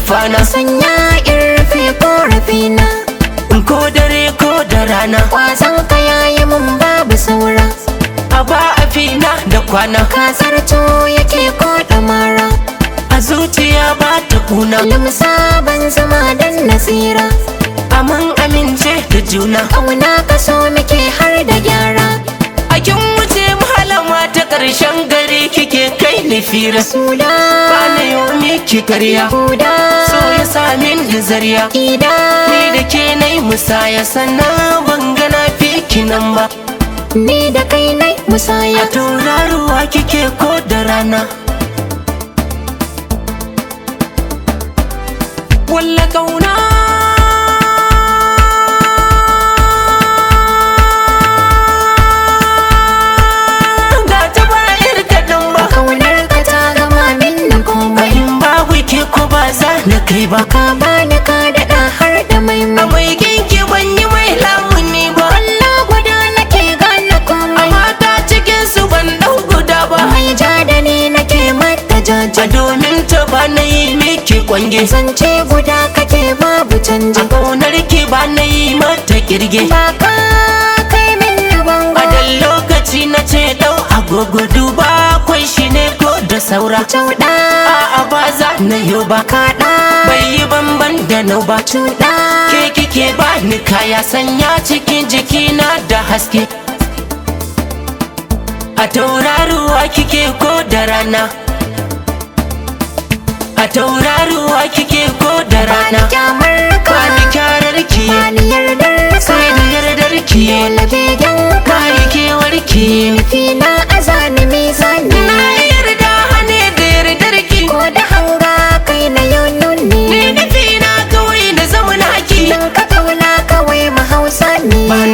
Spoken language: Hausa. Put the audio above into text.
nufana sanya in rufe korafina ko dare ko da rana kwazon ka yayi mun babu saura a ba a fina da kwana ka zarto yake ko mara a zuciya ba ta kuna limsa ban zama dan nasira amin amince da juna kauna ka so muke har da gyara a kin wuce malama ta ƙarshen gari kike kai ni fira suda ba na yau miki karya huda so ya samin da zariya ida ni da ke na yi musaya sannan ban gana fi nan ba ni da kai nai a musaya tauraruwa kike ko da rana walla kauna ga ta bayar kaɗan ba kaunar ka ta gama min da komai in babu ke ko ba za na kai ba ka bani ka daɗa har da a maimai mai kinki ban yi mai lamuni ba Allah guda nake gane komai mata cikin su ban ɗau guda ba mai ja da ni nake mata a jaja domin ta ba na yi miki kwange zance guda kake babu a canji ƙaunar ki ba na yi mata kirge ba ka kai min na a bango dan lokaci na ce ɗau agogo duba kwai shi ne ko da saura cauɗa a'a ba za na yi ba kaɗa bai yi banban da nau ba cuɗa ke kike ba ni kaya sanya cikin jikina da haske a tauraruwa kike ko da rana a tauraruwa kike ko da rana bani kyamar ka bani kyarar ki bani yardar ka sai da yardar ki dole begen ka bani kewar ki nufi na azani mizani na yarda hane da yardar ki ko da hanga kai na yau ni nuni nufi na kawai na zama naki dan ka kauna kawai mahausa ne ba